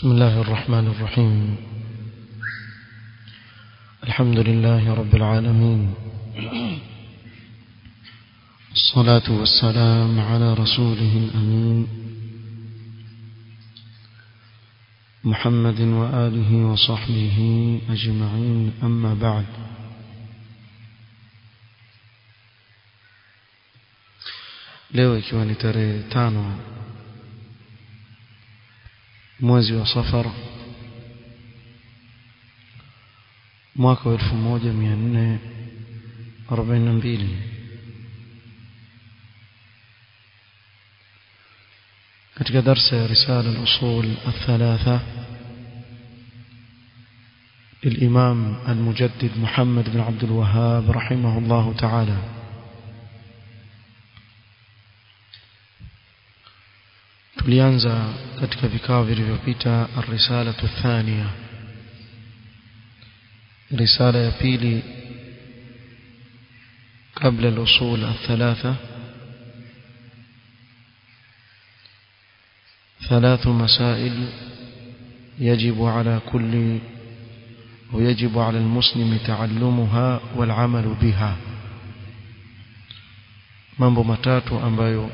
بسم الله الرحمن الرحيم الحمد لله رب العالمين الصلاة والسلام على رسوله الأمين محمد وآله وصحبه أجمعين أما بعد leo ikiwa ni tarehe tano mwezi wa safar mwaka wa elfu moja mia nne arobaini na mbili katika darsa ya risala al-usul الثلاثة للإمام المجدد محمد بن عبد الوهاب رحمه الله تعالى tulianza katika vikao vilivyopita الرسالة الثانية risala ya pili قبل الأصول الثلاثة ثلاث مسائل يجب على كل ويجب على المسلم تعلمها والعمل بها mambo matatu ambayo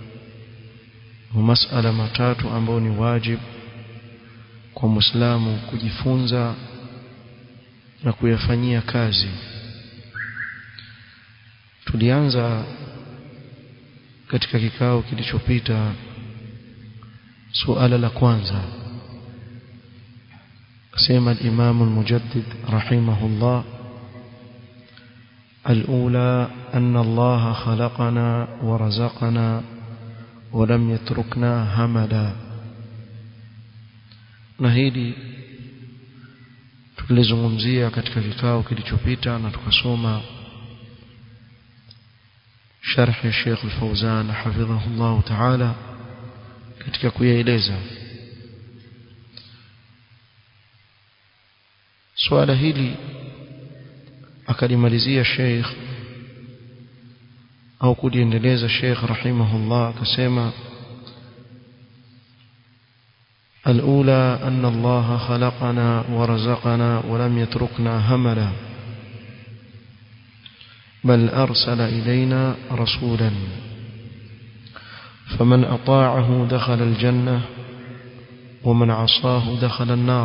masala matatu ambayo ni wajib kwa muislamu kujifunza na kuyafanyia kazi tulianza katika kikao kilichopita suala la kwanza sema al-Imam al-Mujaddid rahimahullah الأولى أن الله خلقنا ورزقنا ولم يتركنا هملا نهيدي tulizungumzia katika kikao kilichopita na tukasoma sharh ya Sheikh Al-Fauzan hafidhahullah ta'ala katika kuyaeleza swala hili akalimalizia Sheikh au kuliendeleza Sheikh rahimahullah akasema الأولى أن الله خلقنا ورزقنا ولم يتركنا هملا بل أرسل إلينا رسولا فمن أطاعه دخل الجنة ومن عصاه دخل النار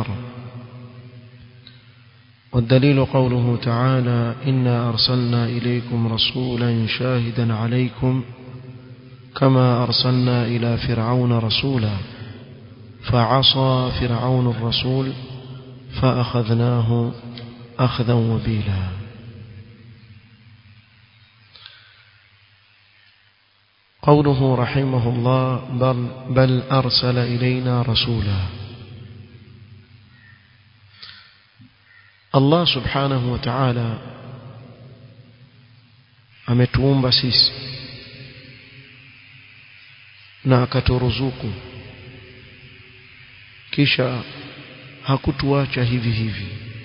والدليل قوله تعالى إنا أرسلنا إليكم رسولا شاهدا عليكم كما أرسلنا إلى فرعون رسولا فعصى فرعون الرسول فأخذناه أخذا وبيلا قوله رحمه الله بل, بل أرسل إلينا رسولا الله سبحانه وتعالى ametuumba sisi na akaturuzuku kisha hakutuacha hivi hivi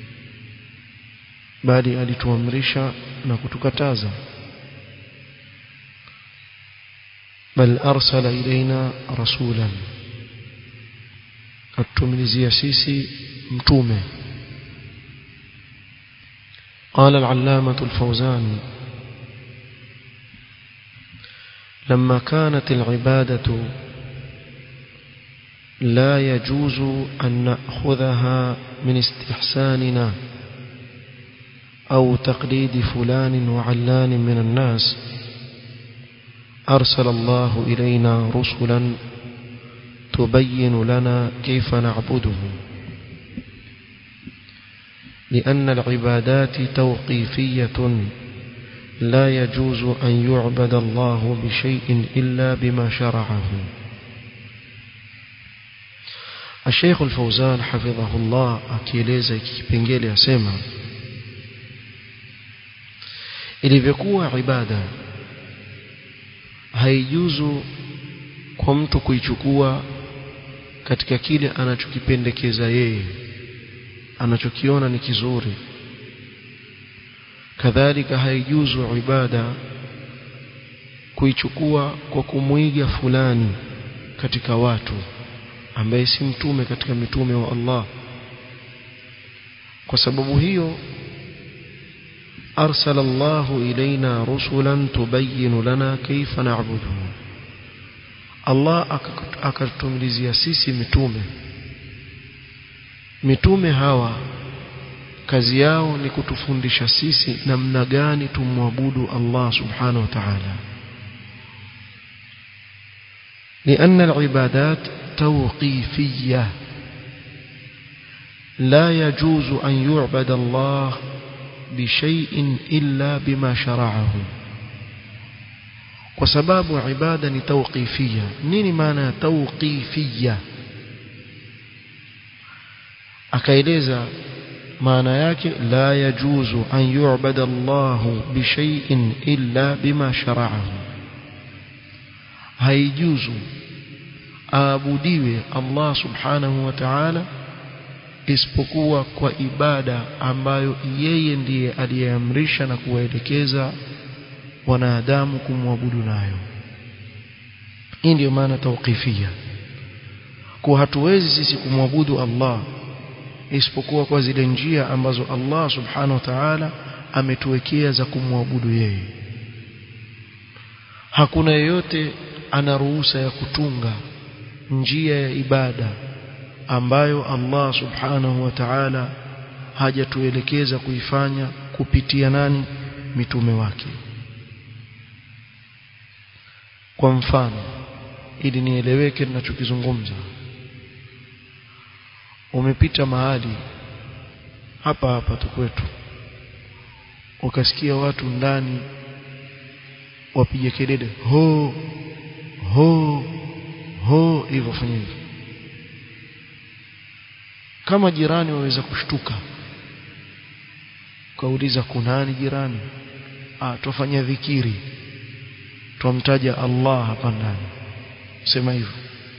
bali alituamrisha na kutukataza bal arsala ilaina rasulan atumilizia sisi mtume قال العلامة الفوزان لما كانت العبادة لا يجوز أن نأخذها من استحساننا أو تقليد فلان وعلان من الناس أرسل الله إلينا رسلا تبين لنا كيف نعبده لأن العبادات توقيفية لا يجوز أن يعبد الله بشيء إلا بما شرعه الشيخ الفوزان حفظه الله akieleza kipengele asema ilivyokuwa ibada haijuzu kwa mtu kuichukua katika kile anachokipendekeza yeye anachokiona ni kizuri kadhalika haijuzu ibada kuichukua kwa kumwiga fulani katika watu ambaye si mtume katika mitume wa Allah kwa sababu hiyo أرسل الله إلينا رسلا تبين لنا كيف نعبده الله akatumilizia sisi mitume mitume hawa kazi yao ni kutufundisha sisi namna gani tumwabudu Allah subhanahu wa ta'ala لأن العبادات توقيفية لا يجوز أن يعبد الله بشيء إلا بما شرعه وسباب عبادة توقيفية نيني معنى توقيفية akaeleza maana yake la yajuzu an yu'bada Allah bi shay'in illa bima shara'ahu haijuzu aabudiwe Allah subhanahu wa ta'ala isipokuwa kwa ibada ambayo yeye ndiye aliyeamrisha na kuwaelekeza wanadamu kumwabudu nayo hii ndiyo maana tawqifia kwa hatuwezi sisi kumwabudu Allah isipokuwa kwa zile njia ambazo Allah subhanahu wa ta'ala ametuwekea za kumwabudu yeye hakuna yeyote ana ruhusa ya kutunga njia ya ibada ambayo Allah subhanahu wa ta'ala hajatuelekeza kuifanya kupitia nani mitume wake kwa mfano ili nieleweke ninachokizungumza umepita mahali hapa hapa tu kwetu ukasikia watu ndani wapige kelele ho ho ho hivyo fanya hivyo kama jirani waweza kushtuka ukauliza kunani jirani ah tufanya dhikiri tumtaja Allah hapa ndani sema hivyo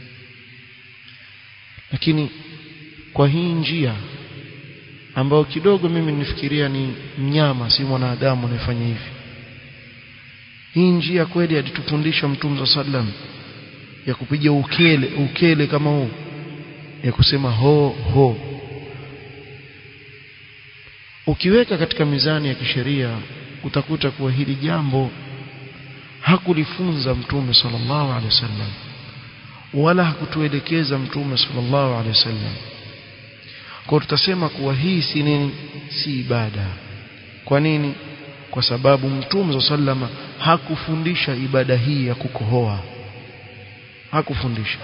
lakini kwa hii njia ambayo kidogo mimi nifikiria ni mnyama si mwanadamu anayefanya hivi hii njia kweli alitufundisha mtume sallam ya kupiga ukele ukele kama huu ya kusema ho ho ukiweka katika mizani ya kisheria utakuta kuwa hili jambo hakulifunza mtume sallallahu alaihi wasallam wala hakutuelekeza mtume sallallahu alaihi wasallam kwa tutasema kuwa hii si nini si ibada kwa nini kwa sababu mtume sallama hakufundisha ibada hii ya kukohoa hakufundisha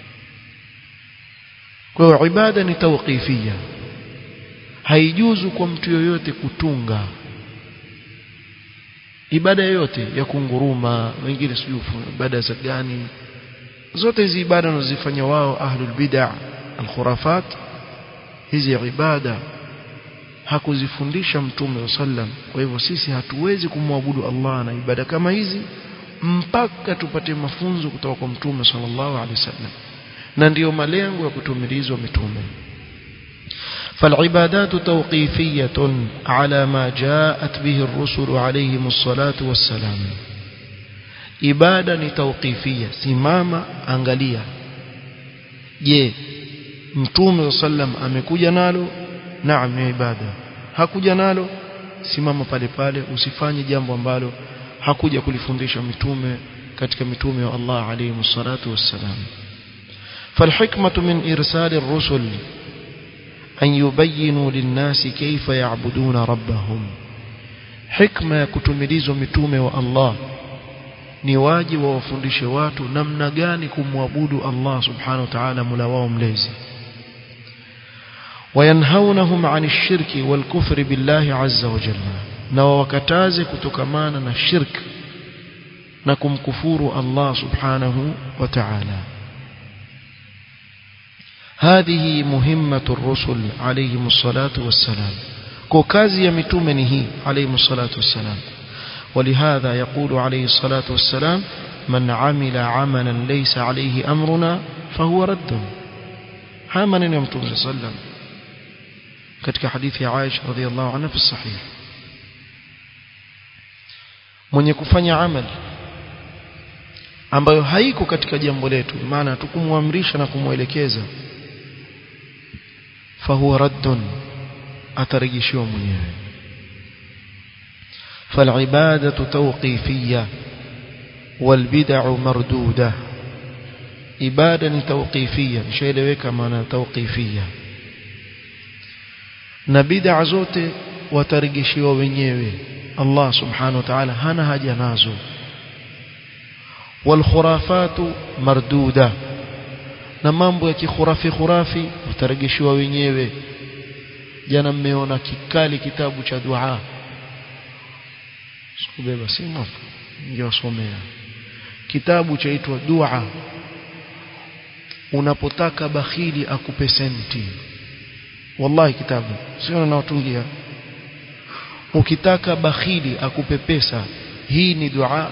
kwa hiyo ibada ni tawqifia haijuzu kwa mtu yoyote kutunga ibada yoyote ya kunguruma wengine sijui ibada za gani zote hizi ibada wanazifanya wao ahlul bid'ah al-khurafat hizi ibada hakuzifundisha mtume sallam kwa hivyo sisi hatuwezi kumwabudu Allah na ibada kama hizi mpaka tupate mafunzo kutoka kwa mtume sallallahu alaihi wasallam na ndiyo malengo ya kutumilizwa mitume فالعبادات توقيفية على ما جاءت به الرسل عليهم الصلاة والسلام ibada ni tawqifia simama angalia je mtume sallam amekuja nalo naam ni ibada hakuja nalo simama pale pale usifanye jambo ambalo hakuja kulifundisha mitume katika mitume wa Allah alayhi salatu wassalam فالحكمة من إرسال الرسل أن يبينوا للناس كيف يعبدون ربهم حكمة كتمليز متومة والله ni waji wawafundishe watu namna gani kumwabudu Allah subhanahu wa ta'ala mula wao mlezi wayanhaunahum 'ani shirki wal kufri billahi 'azza wa jalla na wakataze kutokamana na shirk na kumkufuru Allah subhanahu wa ta'ala هذه مهمة الرسل عليهم الصلاة والسلام كوكازي يمتومنه عليهم الصلاة والسلام ولهذا يقول عليه الصلاة والسلام من عمل عملا ليس عليه أمرنا فهو رد هامن يوم صلى الله عليه وسلم katika hadithi ya Aisha radhiallahu anha fi sahih mwenye kufanya amali ambayo haiko katika jambo letu maana tukumwamrisha na kumwelekeza fahuwa raddun atarejeshiwa mwenyewe فالعبادة توقيفية والبدع مردودة ibada توقيفية nishaeleweka maana توقيفية na bid'a zote watarejeshiwa wenyewe Allah subhanahu wa ta'ala hana haja nazo والخرافات مردودة na mambo ya kikhurafi khurafi watarejeshiwa wenyewe jana mmeona kikali kitabu cha dua sikubeba simu ningewasomea kitabu chaitwa dua unapotaka bakhili akupe senti wallahi kitabu sio nawatungia ukitaka bakhili akupe pesa hii ni dua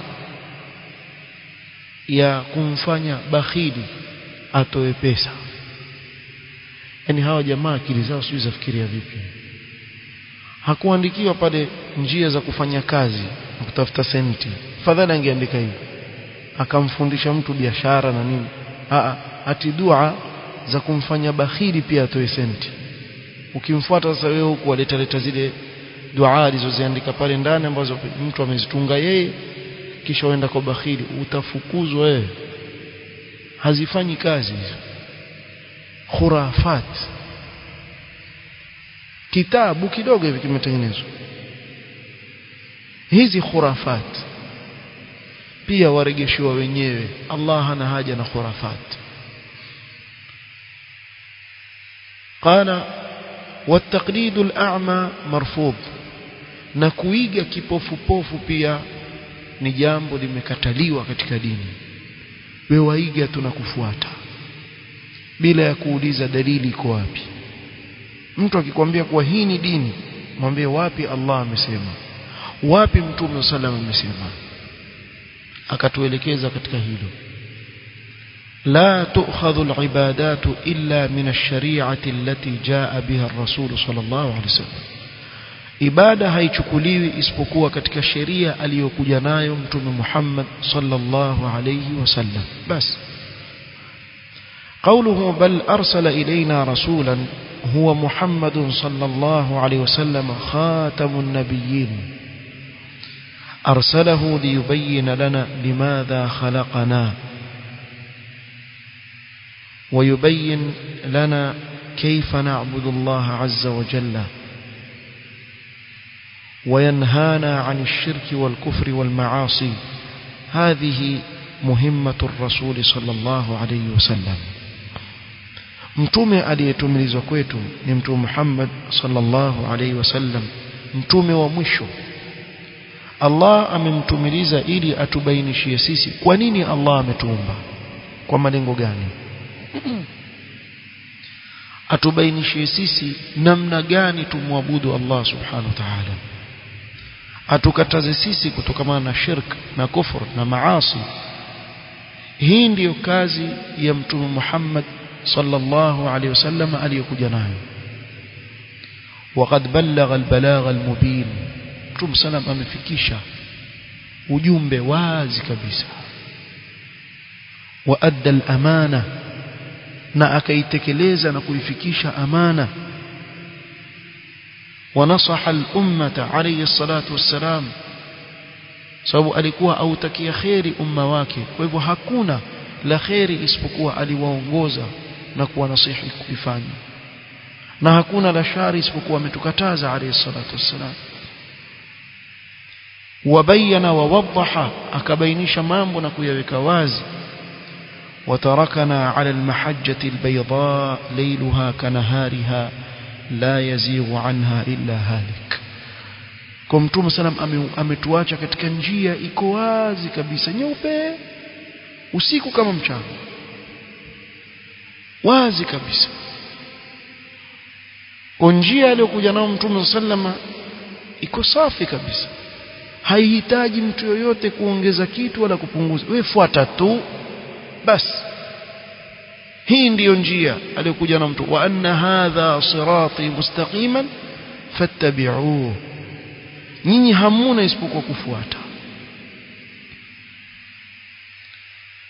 ya kumfanya bakhili atoe pesa yani hawa jamaa akili zao sijui zafikiria vipi hakuandikiwa pale njia za kufanya kazi na kutafuta senti fadhali angeandika hivi akamfundisha mtu biashara na nini a ati dua za kumfanya bakhili pia atoe senti ukimfuata sasa wewe huku waleta leta zile dua alizoziandika pale ndani ambazo mtu amezitunga yeye kisha uenda kwa bakhili utafukuzwa wewe hazifanyi kazi hizo khurafat kitabu kidogo hivi kimetengenezwa hizi khurafat pia waregeshiwa wenyewe Allah hana haja na khurafat قال والتقليد الأعمى مرفوض na kuiga kipofupofu pia ni jambo limekataliwa katika dini wewe waiga tunakufuata bila ya kuuliza dalili iko wapi mtu akikwambia kuwa hii ni dini mwambie wapi Allah amesema wapi mtume sallam amesema akatuelekeza katika hilo لا تؤخذ العبادات إلا من الشريعة التي جاء بها الرسول صلى الله عليه وسلم ibada haichukuliwi isipokuwa katika sheria aliyokuja nayo mtume Muhammad sallallahu alayhi wasallam bas قوله بل أرسل إلينا رسولا هو محمد صلى الله عليه وسلم خاتم النبيين أرسله ليبين لنا لماذا خلقنا ويبين لنا كيف نعبد الله عز وجل وينهانا عن الشرك والكفر والمعاصي هذه مهمة الرسول صلى الله عليه وسلم mtume aliyetumilizwa kwetu ni mtume Muhammad sallallahu alaihi wasallam mtume wa mwisho Allah amemtumiliza ili atubainishie sisi kwa nini Allah ametuumba kwa malengo gani atubainishie sisi namna gani tumwabudu Allah subhanahu wa ta'ala atukataze sisi kutokamana na shirk na kufur na maasi hii ndiyo kazi ya mtume Muhammad sallallahu alaihi wasallam aliyokuja nayo وقد بلغ البلاغ المبين mtume sallam amefikisha ujumbe wazi kabisa وادى الامانه na akaitekeleza na kuifikisha amana ونصح الأمة عليه الصلاة والسلام sababu alikuwa autakia kheri umma wake kwa hivyo hakuna la kheri isipokuwa aliwaongoza na kuwanasihi kuifanya na hakuna la shari isipokuwa ametukataza alayhi salatu wassalam wabayana wawadhaha akabainisha mambo na kuyaweka wazi وتركنا على المحجة البيضاء ليلها كنهارها la yazighu anha illa halik kwa mtume salam ametuacha katika njia iko wazi kabisa nyeupe usiku kama mchana wazi kabisa kwa njia aliyokuja nao mtume sallama iko safi kabisa haihitaji mtu yoyote kuongeza kitu wala kupunguza wewe fuata tu basi hii ndiyo njia aliyokuja na mtu wa anna hadha sirati mustaqiman fattabi'uhu nyinyi hamuna isipokuwa kufuata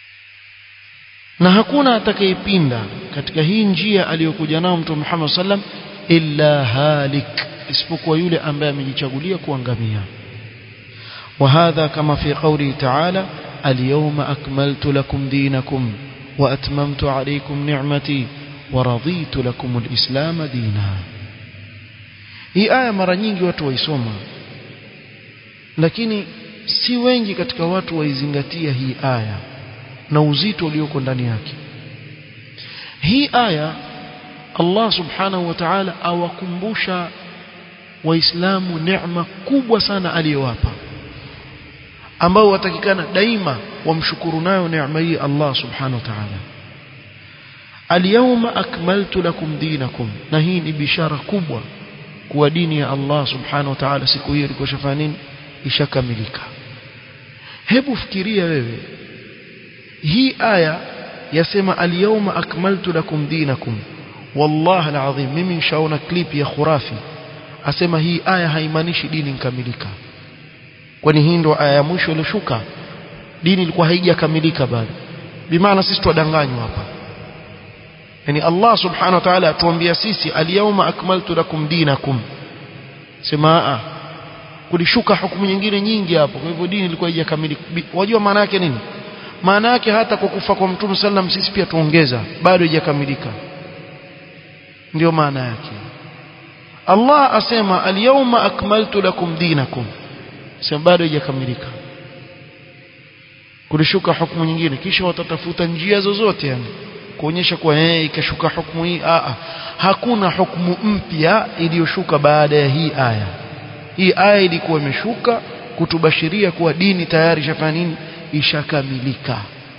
na hakuna atakayepinda katika hii njia aliyokuja nao mtume Muhammad sallam illa halik isipokuwa yule ambaye amejichagulia kuangamia وهذا كما في قوله تعالى اليوم أكملت لكم دينكم وأتممت عليكم نعمتي ورضيت لكم الإسلام دينا hii aya mara nyingi watu waisoma lakini si wengi katika watu waizingatia hii aya na uzito ulioko ndani yake hii aya Allah subhanahu wa ta'ala awakumbusha waislamu neema kubwa sana aliyowapa ambao watakikana daima wamshukuru nayo neema hii Allah subhanahu wa ta'ala Al-yawma akmaltu lakum dinakum na hii ni bishara kubwa kuwa dini ya Allah subhanahu wa ta'ala siku hiyo ilikuwa shafanya nini ishakamilika hebu fikiria wewe hii aya yasema al-yawma akmaltu lakum dinakum wallahi alazim mimi nishaona clip ya khurafi asema hii aya haimaanishi dini nkamilika kwani hii ndo aya ya mwisho iliyoshuka dini ilikuwa haijakamilika bado bimaana sisi twadanganywa hapa yani Allah subhanahu wa ta'ala atuambia sisi al-yawma akmaltu lakum dinakum sema a kulishuka hukumu nyingine nyingi hapo kwa hivyo dini ilikuwa haijakamilika wajua maana yake nini maana yake hata kwa kufa kwa mtume sallam sisi pia tuongeza bado haijakamilika ndio maana yake Allah asema al-yawma akmaltu lakum dinakum sema bado haijakamilika kulishuka hukumu nyingine kisha watatafuta njia zozote yani kuonyesha kuwa eh ikashuka hukumu hii a hakuna hukumu mpya iliyoshuka baada ya hii aya hii aya ilikuwa imeshuka kutubashiria kuwa dini tayari ishafanya nini ishakamilika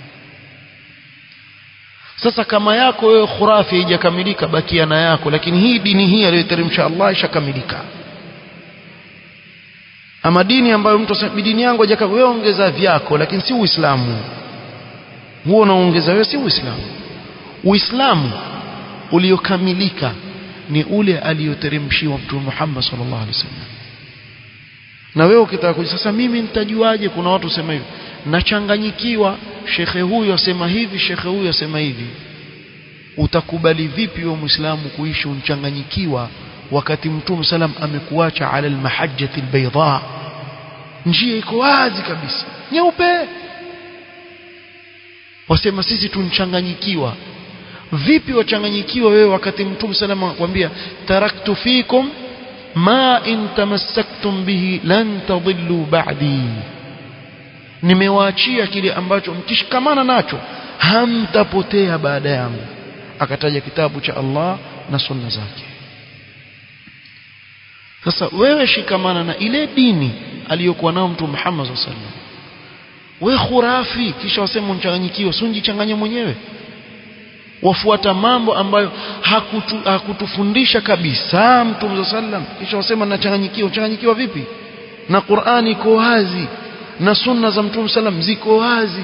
sasa kama yako wewe khurafi haijakamilika bakia na yako lakini hii dini hii aliyoteremsha Allah ishakamilika ama dini ambayo mtu asema dini yangu haijakamilika wewe ongeza vyako lakini si uislamu huo unaongeza wewe si uislamu uislamu uliokamilika ni ule aliyoteremshiwa mtume Muhammad sallallahu alaihi wasallam na wewe ukitaka kuja sasa mimi nitajuaje kuna watu sema hivi nachanganyikiwa shekhe huyu asema hivi shekhe huyu asema hivi utakubali vipi wewe muislamu kuishi unchanganyikiwa wakati mtume salam amekuacha ala almahajjati albayda njia iko wazi kabisa nyeupe wasema sisi tunchanganyikiwa vipi wachanganyikiwa wewe wakati mtume salam anakuambia taraktu fikum ma in tamassaktum bihi lan tadillu ba'di nimewaachia kile ambacho mkishikamana nacho hamtapotea baada yangu akataja kitabu cha Allah na sunna zake sasa wewe shikamana na ile dini aliyokuwa nao mtume Muhammad sallallahu alaihi wasallam we khurafi kisha wasema mchanganyikiwa sunjichanganye mwenyewe wafuata mambo ambayo hakutu, hakutufundisha kabisa mtume sallam kisha wasema nachanganyikiwa changanyikiwa vipi na Qur'ani iko wazi na sunna za mtume sallam ziko wazi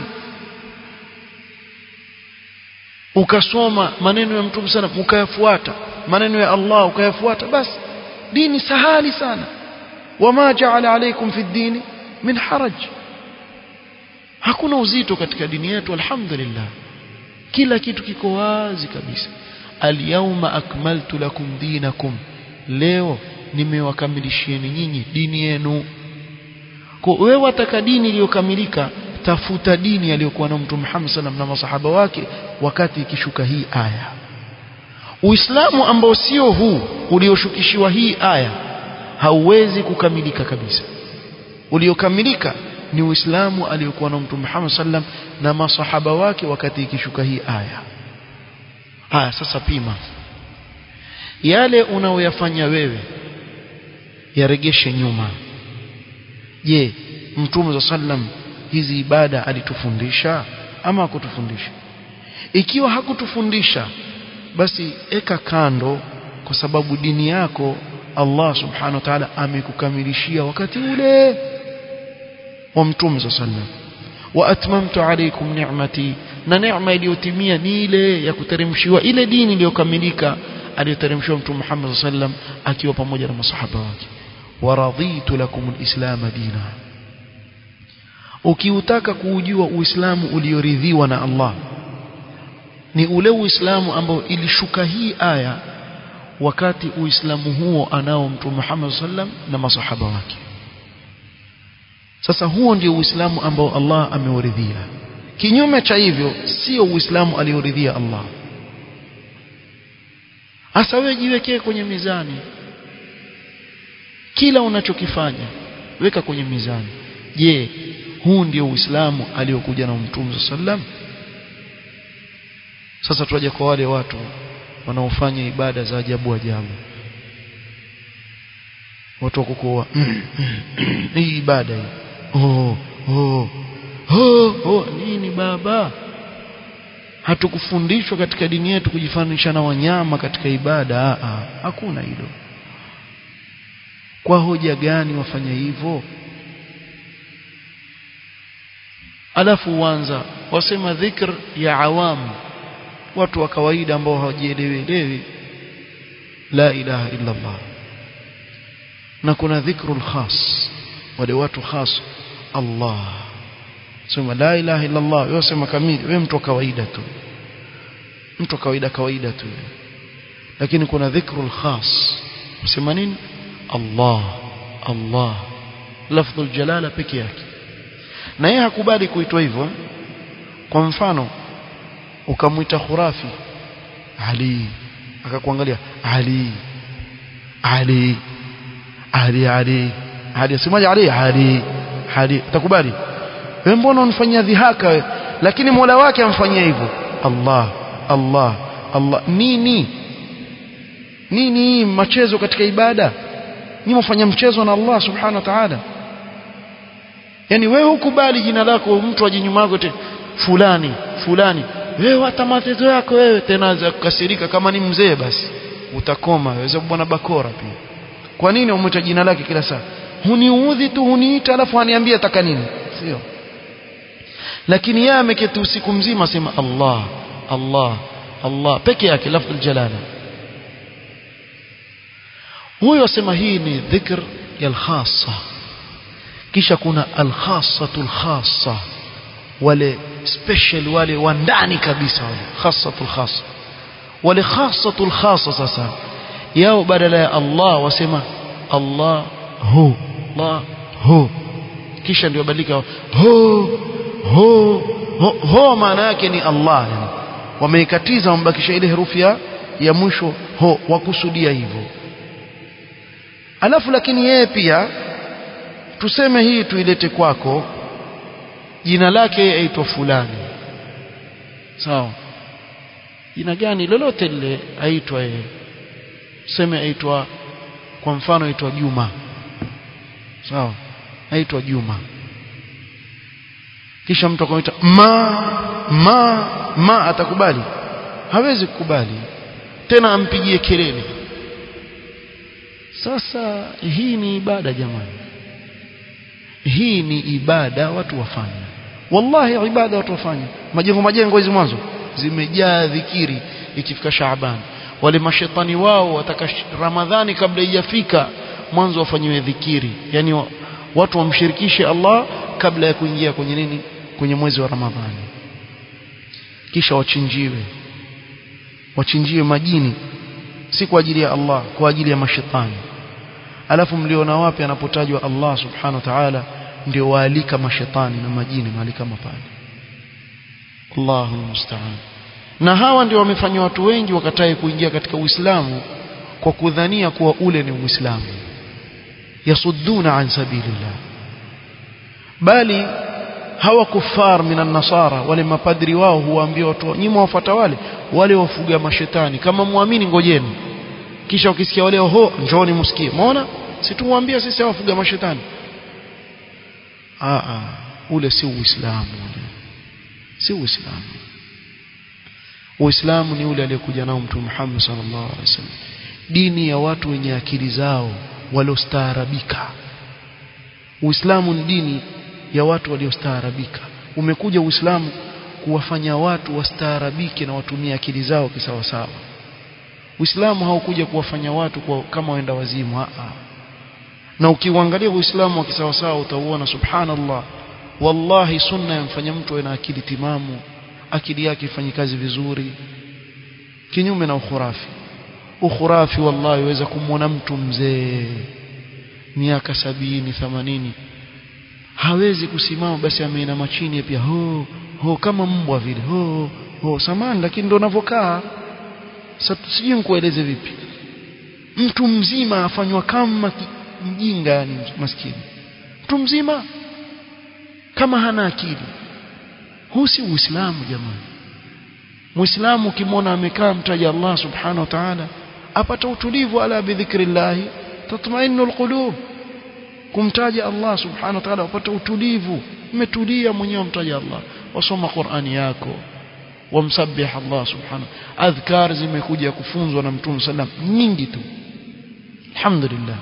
ukasoma maneno ya mtume sallam ukayafuata maneno ya Allah ukayafuata basi dini sahali sana wama ja'ala alaykum fi dini min haraj hakuna uzito katika dini yetu alhamdulillah kila kitu kiko wazi kabisa alyawma akmaltu lakum dinakum leo nimewakamilishieni nyinyi dini yenu kwa wewe wataka dini iliyokamilika tafuta dini aliyokuwa na mtume Muhammad sallam na masahaba wake wakati ikishuka hii aya Uislamu ambao sio huu ulioshukishiwa hii aya hauwezi kukamilika kabisa uliokamilika ni Uislamu aliyokuwa na Mtume Muhammad sallam na masahaba wake wakati ikishuka hii aya. Haya sasa pima. Yale unaoyafanya wewe yaregeshe nyuma. Je, Mtume sallam hizi ibada alitufundisha ama hakutufundisha? Ikiwa hakutufundisha basi eka kando kwa sababu dini yako Allah subhanahu wa ta'ala amekukamilishia wakati ule wa mtume sallam wa atmamtu alaykum ni'mati na neema iliyotimia ni ile ya kuteremshiwa ile dini iliyokamilika aliyoteremshiwa mtume Muhammad sallam akiwa pamoja na masahaba wake wa raditu lakum alislam dina ukiutaka kuujua uislamu ulioridhiwa na Allah ni ule uislamu ambao ilishuka hii aya wakati uislamu huo anao mtume Muhammad sallam na masahaba wake sasa huo ndio uislamu ambao Allah ameuridhia kinyume cha hivyo sio uislamu alioridhia Allah hasa wewe jiwekee kwenye mizani kila unachokifanya weka kwenye mizani je huu ndio uislamu aliokuja na mtume sallam sasa tuaje kwa wale watu wanaofanya ibada za ajabu ajabu watu wakukoa hii ibada hii oh oh oh oh nini baba hatukufundishwa katika dini yetu kujifanisha na wanyama katika ibada Aa, hakuna hilo kwa hoja gani wafanya hivyo alafu uanza wasema dhikr ya awamu watu wa kawaida ambao hawajielewi la ilaha illa Allah na kuna dhikrul khas wale watu khas Allah sema la ilaha illa Allah wewe sema kamili wewe mtu wa kawaida tu mtu wa kawaida kawaida tu lakini kuna dhikrul khas usema nini Allah Allah lafdhul jalala peke yake na yeye hakubali kuitwa hivyo kwa mfano ukamwita khurafi Ali akakuangalia Ali Ali Ali Ali Ali asemaje Ali Ali Ali utakubali wewe mbona unifanyia dhihaka wewe lakini Mola wake amfanyia hivyo Allah Allah Allah nini nini machezo katika ibada ni mfanya mchezo na Allah subhanahu wa ta'ala yani wewe hukubali jina lako mtu aje nyuma yako fulani fulani wewe hata matezo yako wewe tena za kukasirika kama ni mzee basi utakoma waweza bwana bakora pia kwa nini umwita jina lake kila saa huniudhi tu huniita alafu aniambia taka nini sio lakini yeye ameketi usiku mzima sema Allah Allah Allah peke yake lafdhul jalala huyo asema hii ni dhikr ya al-khassa kisha kuna al-khassatul khassa wale special wale wa ndani kabisa wale khassatul khassa wale khassatul khassa sasa yao badala ya Allah wasema Allah hu Allah hu kisha ndio badilika hu hu hu, hu maana yake ni Allah yani wameikatiza wambakisha ile herufi ya ya mwisho ho wakusudia hivyo alafu lakini yeye pia tuseme hii tuilete kwako jina lake aitwa fulani sawa jina gani lolote lile aitwa yeye tuseme aitwa kwa mfano aitwa Juma sawa aitwa Juma kisha mtu akamwita ma ma ma atakubali hawezi kukubali tena ampigie kelele sasa hii ni ibada jamani hii ni ibada watu wafanya wallahi ibada watu wafanya majengo majengo hizi mwanzo zimejaa dhikiri ikifika Shaaban wale mashetani wao wataka Ramadhani kabla haijafika mwanzo wafanyiwe dhikiri yani watu wamshirikishe Allah kabla ya kuingia kwenye nini kwenye mwezi wa Ramadhani kisha wachinjiwe wachinjiwe majini si kwa ajili ya Allah kwa ajili ya mashetani alafu mliona wapi anapotajwa Allah subhanahu wa ta'ala ndio waalika mashetani na majini mahali kama pale Allahu musta'an na hawa ndio wamefanya watu wengi wakatae kuingia katika Uislamu kwa kudhania kuwa ule ni Uislamu yasudduna an sabilillah bali hawa kufar minan nasara wale mapadri wao huwaambia watu nyinyi wafuata wale wale wafuga mashetani kama muamini ngojeni kisha ukisikia wale ho njooni msikie umeona si tumwambia sisi wafuga mashetani a a ule si uislamu ule si uislamu uislamu ni ule aliyekuja nao mtume Muhammad sallallahu alaihi wasallam dini ya watu wenye akili zao waliostaarabika uislamu ni dini ya watu waliostaarabika umekuja uislamu kuwafanya watu wastaarabike na watumie akili zao kisawasawa Uislamu haukuja kuwafanya watu kwa kama waenda wazimu a na ukiuangalia Uislamu wa kisawasawa utauona subhanallah wallahi sunna yamfanya mtu awe na akili timamu akili yake ifanye kazi vizuri kinyume na ukhurafi ukhurafi wallahi waweza kumwona mtu mzee miaka sabini themanini hawezi kusimama basi ameinama chini pia ho ho kama mbwa vile ho ho samani lakini ndo unavyokaa sasa sijui nikueleze vipi mtu mzima afanywa kama mjinga yani maskini mtu mzima kama hana akili huu si uislamu jamani muislamu ukimwona amekaa mtaja Allah subhanahu wa ta'ala apata utulivu ala bidhikrillah tatmainu alqulub kumtaja Allah subhanahu wa ta'ala upata utulivu umetulia mwenyewe mtaja Allah wasoma Qur'ani yako wamsabbih Allah subhanahu adhkar zimekuja kufunzwa na Mtume sallam nyingi tu alhamdulillah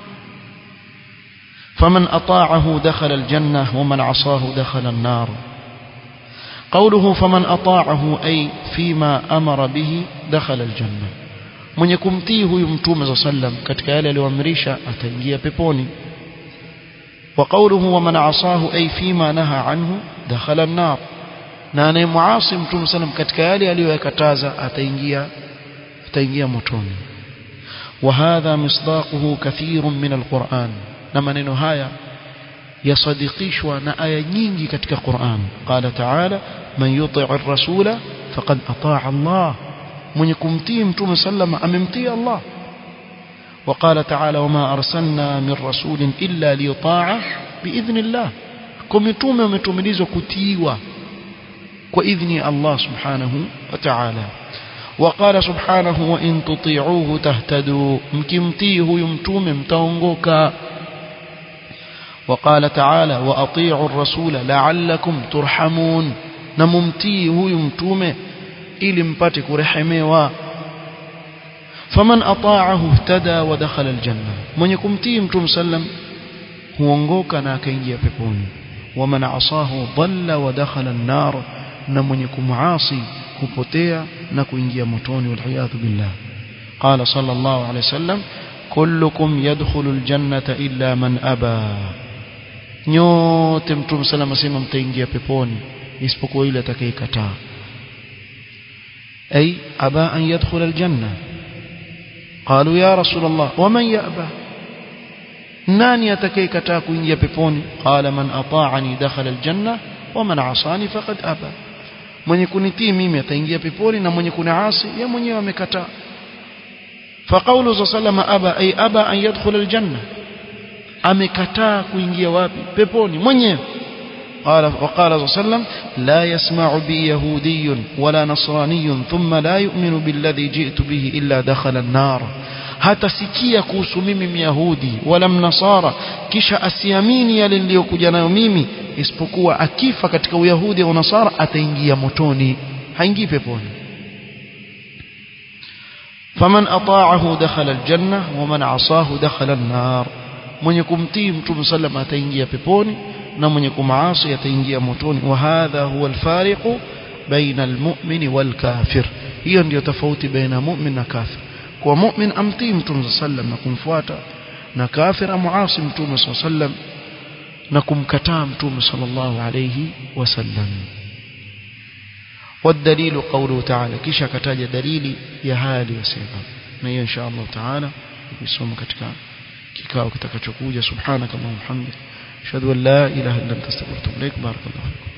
فمن أطاعه دخل الجنة ومن عصاه دخل النار قوله فمن أطاعه أي فيما أمر به دخل الجنة من يكمتيه يمتوم صلى الله عليه وسلم katika yale aliyoamrisha ataingia peponi وقوله ومن عصاه أي فيما نهى عنه دخل النار na anayemuasi mtume sallam katika yale aliyoyakataza ataingia ataingia motoni وهذا مصداقه كثير من القرآن na maneno haya yasadikishwa na aya nyingi katika Qur'an qala ta'ala man yuti' ar-rasula faqad ata'a Allah mwenye kumtii mtume sallama amemtii Allah وقال تعالى وما أرسلنا من رسول إلا ليطاع بإذن الله كمتومة ومتومليزة كتيوة وإذن الله سبحانه وتعالى وقال سبحانه وإن تطيعوه تهتدوا مكمتيه يمتوم متونغوكا وقال تعالى وأطيعوا الرسول لعلكم ترحمون نممتيه يمتوم إلي مباتك رحموا فمن أطاعه اهتدى ودخل الجنة من يكمتيه متوم سلم huongoka na akaingia peponi waman asahu dhalla wa dakhala an-nar na mwenye kumuasi hupotea na kuingia motoni walhiyadhu billah qala sallallahu alayhi wasallam kullukum yadkhulu al-jannata illa man aba nyote mtume salama sema mtaingia peponi isipokuwa yule atakayekataa ay aba an yadkhula al-janna qalu ya rasul allah waman ya'ba nani atakayekataa kuingia peponi qala man ata'ani dakhala aljanna wa man asani faqad aba mwenye kunitii mimi ataingia peponi na mwenye kuniasi yeye mwenyewe amekataa فقوله صلى الله عليه وسلم ابى اي ابى ان يدخل الجنه amekataa kuingia wapi peponi mwenyewe قال وقال صلى الله عليه وسلم لا يسمع بي يهودي ولا نصراني ثم لا يؤمن بالذي جئت به إلا دخل النار hatasikia kuhusu mimi myahudi wala mnasara kisha asiamini yale niliyokuja nayo mimi isipokuwa akifa katika uyahudi au nasara ataingia motoni haingii peponi faman ata'ahu dakhala aljanna waman asahu dakhala an-nar mwenye kumtii mtume sallam ataingia peponi na mwenye kumaasi ataingia motoni wa hadha huwa alfariqu baina almu'mini walkafir hiyo ndiyo tofauti baina mu'min na kafir kwa mu'min amtii mtume sallam na kumfuata na kafir amuasi mtume sallam na kumkataa mtume sallallahu alayhi wasallam والدليل قوله تعالى كيشا كتاج دليل يا هالي وسيما na إن شاء الله تعالى يسوم katika kikao kitakachokuja subhanaka allahumma hamdik ashhadu an la ilaha illa anta astaghfiruka wa atubu ilaik barakallahu